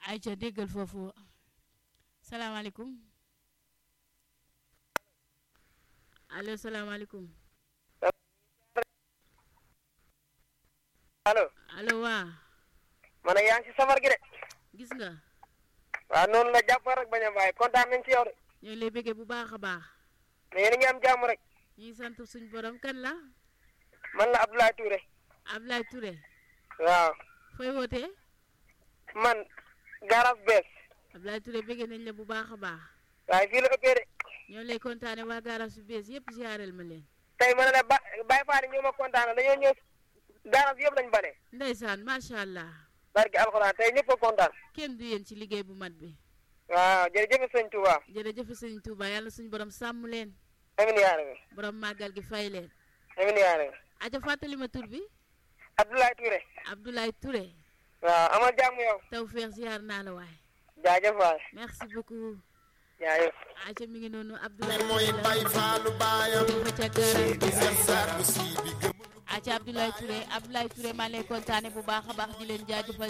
ayca déggal foofu salaamaaleykum allo salaamaaleykum allo allo waa ma ne yaa ngi si safar gi de gis nga waaw noonu la jàpp rek bañ a bàyyi kontaan nañ ci yow de ñoo ngi lay bëggee bu baax a baax mais yéen a ngi am jàmm rek ñu ngi sant suñu borom kan la man la Abdoulaye Touré Abdoulaye Touré waaw fooy wootee man garage bees Abdoulaye Touré bëggee nañ la bu baax a baax waaye fii la ëppee de ñoo ngi lay kontaane waa garage su bees yëpp ziareel ma leen tey ma ne la ba Baye Fall ñoo ma kontaan dañoo ñëw garage yëpp lañ bale ndeysaan macha allah barki alxuraan tey ñëpp a kontaan kenn du yéen ci liggéey bu mat bi waaw jërëjëf sëñ Touba jërëjëf sëñ Touba yàlla suñu borom sàmm leen amin yaa rabbi borom màggal gi fay leen amin yaa rabbi aja fàttali ma tur bi Abdoulaye Touré Abdoulaye Touré waaw amal jàmm yow tawfeex ziar naa la waay jaajëf waay merci beaucoup jaajëf aja mi ngi noonu Abdoulaye mooy Touré bay faalu baayam la ca garage sar bu sii bi gëm aca Abdoulaye Touré Abdoulaye Touré maa ngi lay kontaane bu baax a baax di leen jaajëfal